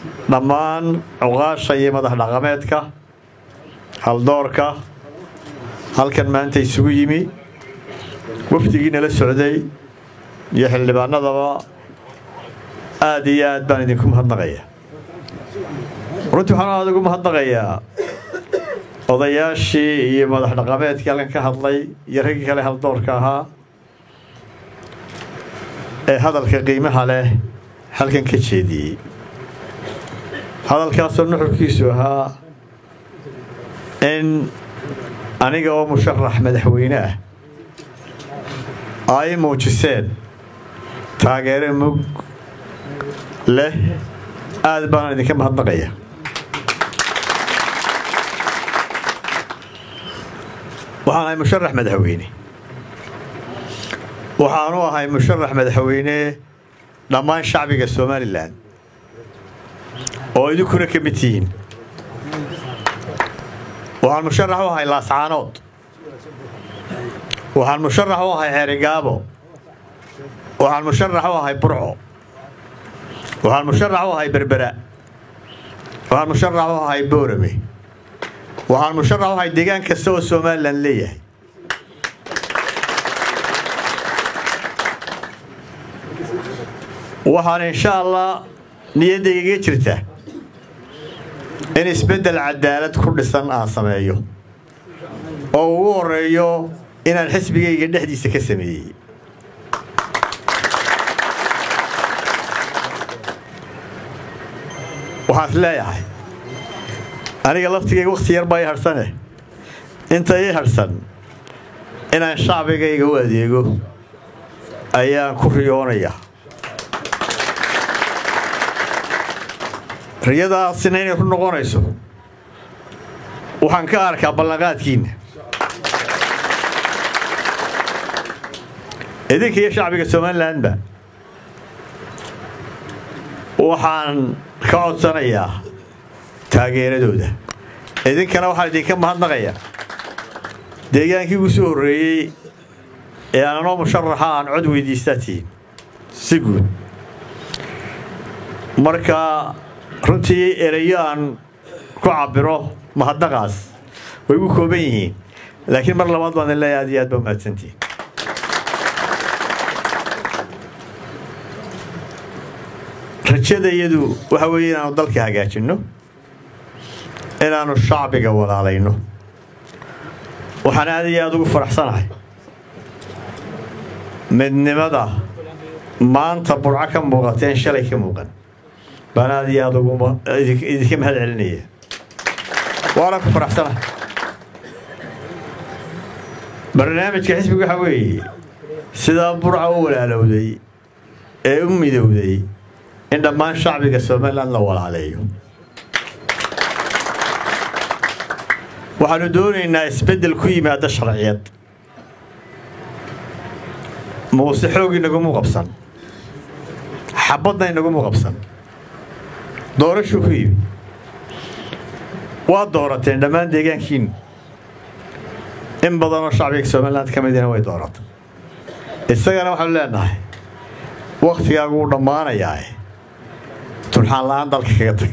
dhammaan cuqaasha iyo madax dhaqameedka haldoorka halkan maanta isugu yimi wafdigii nala socday iyo xildhibaanadaba aad iyo aad baan idinku mahadnaqaya runtii waxaan aad ugu mahadnaqayaa odayaashii iyo madax dhaqameedkii halkan ka hadlay iyo raggii kale haldoorka ahaa ee hadalka qiimaha leh halkan ka jeediyey hadalkaasoo nuxurkiisu ahaa in aniga oo musharax madaxweyne ah ay muujiseen taageero mug leh aad baan idinka mahadnaqaya waxaan ahay musharax madaxweyne waxaanu ahay musharax madaxweyne dhammaan shacbiga somalilan oo idinkuna ka mid tihiin waxaan musharax u ahay laascaanood waxaan musharax u ahay xeerigaabo waxaan musharax u ahay burco waxaan musharax u ahay berbera waxaan musharax u ahay boorame waxaan musharax u ahay deegaan kasta oo somalilan leeyahay waxaan insha allah niyaddaygaga jirta in isbeddel cadaalad ku dhisan aan sameeyo oo ugu horeeyo inaan xisbigayga dhexdiisa ka sameeyey waxaan is leeyahay aniga laftigayga wakhti yar baa ii hadhsane inta ii hadhsan inaan shacbigayga u adeego ayaan ku riyoonaya riyadaasina inay ku noqonayso waxaan ka arkaa ballanqaadkiinna idinka iyo shacbiga somalilanba waxaan ka codsanayaa taageeradooda idinkana waxaan idinka mahadnaqayaa deegaankii ugu soo horreeyey ee aananoo musharaxa aan cod weydiistaa tihiin si guud marka runtii erayo aan ku cabiro mahadnaqaas way ugu kooban yihiin laakiin mar labaad baan idin leeyahay aad iyo aad ba mahadsantihiin rajada iyadu waxa weeye inaanu dalka hagaajinno inaanu shacbiga walaalayno waxaan aad iyo aad ugu faraxsanahay midnimada maanta burco ka muuqateen shalay ka muuqan baan aad iyo aad idinka mahad celinaya waana ku faraxsanahay barnaamijka xisbiga waxaa weeye sidaa burca u walaalowday ee u midowday in dhammaan shacbiga somalilan la walaaleeyo waxaanu doonaynaa isbeddel ku yimaada sharciyad muuse xoog inagumu qabsan xabadna inagumu qabsan doorashuu ku yimi waa doorateen dhammaan deegaankiinu in badanoo shacbiga somaliland ka midina way dooratay isagana waxaanu leenahay wakhtigaagu wuu dhammaanayaa turxaan la'aan dalka kaga tag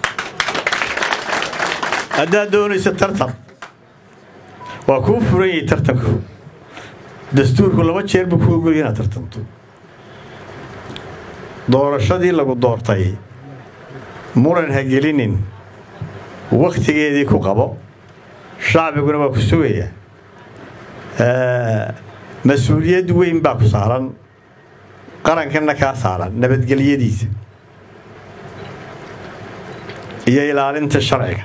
haddaad doonayso tartan waa kuu furan yahay tartanku dastuurku laba jeer buu ku ogolya inaad tartanto doorashadii lagu doortay muran ha gelinin wakhtigeedii ku qabo shacbiguna waa ku sugaya mas-uuliyad weyn baa ku saaran qarankanna kaa saaran nabadgelyadiisa iyo ilaalinta sharciga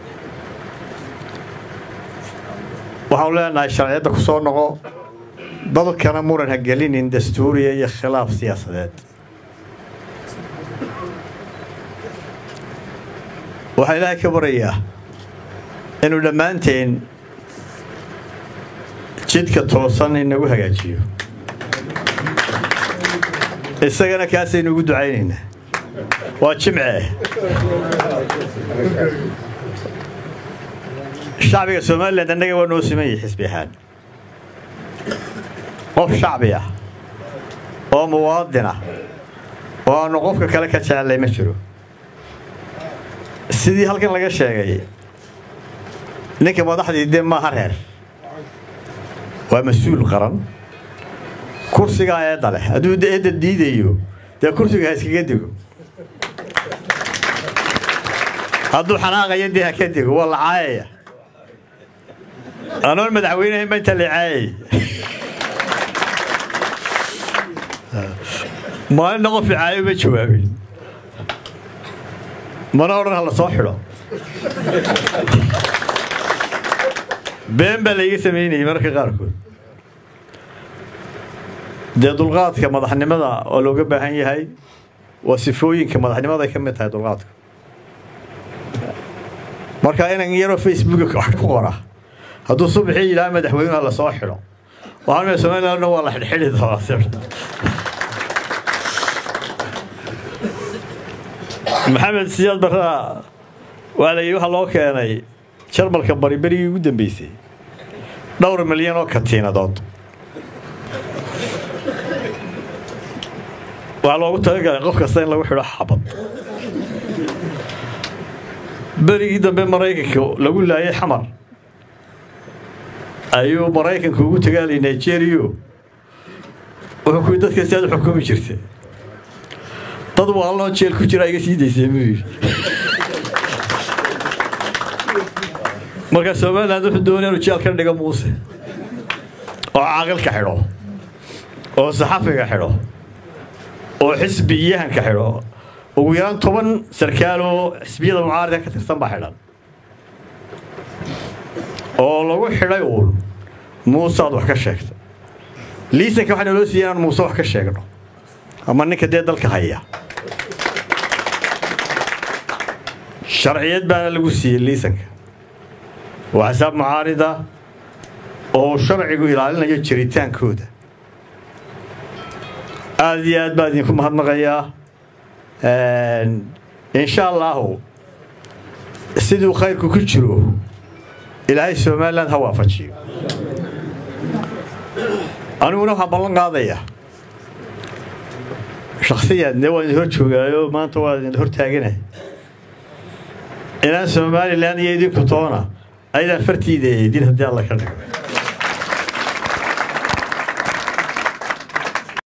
waxaanu leenahay sharciyadda ku soo noqo dalkana muran ha gelinin dastuuriya iyo khilaaf siyaasadeed waxaa ilaahay ka barayaa inuu dhammaanteen jidka toosan inagu hagaajiyo isagana kaasaynu ugu ducaynaynaa waa jimce shacbiga somalilan annaga waa noo siman yahay xisbi ahaan qof shacbi ah oo muwaadin ah oo aanu qofka kale ka jecellay ma jiro sidii halkan laga sheegay ninka madaxdii dee maaha reer waa mas-uul qaran kursigaa eedda leh hadduu eedda diidayo dee kursiga ha iskaga dego hadduu xanaaqayo dee ha ka dego waa la caayaya anoon madaxweynehayn ba inta la caayay maalinna qof icaayo ma jawaabin mana odhan ha la soo xidho been baa layga samaynayay mararka qaarkood dee dulqaadka madaxnimada oo looga baahan yahay waa sifooyinka madaxnimaday ka mid tahay dulqaadka marka inan yaroo facebooka wax ku qora hadduu subaxii yidhaha madaxweynuha la soo xidho waxaan somalilandna waa la xidhxidhi doonaa maxamed siyaad barraa waa layidhi waxaa loo keenay jarmalka bari berigii ugu dambeysay dhowr milyan oo katiinadood waxaa loogu talagalay qof kasta in lagu xidho xabad berigii dambe maraykanka lagu laayay xamar ayuu maraykanka ugu tagaalay nigeriyo wuxuu kuwi dadka si aad u xukumi jirta dad waalnoo jeel ku jira iga sii daysay muu yidhi marka somaliland wuxuu doonaya inuu jeel ka dhigo muuse oo caaqilka xidho oo saxafiga xidho oo xisbiyahanka xidho ugu yaraan toban sarkaaloo xisbiyada mucaarida ka tirsan baa xidhan oo lagu xidhay uun muuse aad wax ka sheegta liisanka waxaa naloo siiyay inaan muuse wax ka sheegno ama ninka dee dalka haya sharciyad baana lagu siiyey liisanka waa xisaab mucaarida oo sharcigu ilaalinayo jiritaankooda aada iyo aad baa idinku mahadnaqayaa insha allaahu siduu khayrku ku jiro ilaahay somaliland ha waafajiyo aniguna waxaan ballan qaadaya shaksiyan dee waan idin hor joogaayo maanta waa idin hor taaganay inaan somalilan iyo idinku toona ayadaan fartiida eedin haddii alla ka dhigo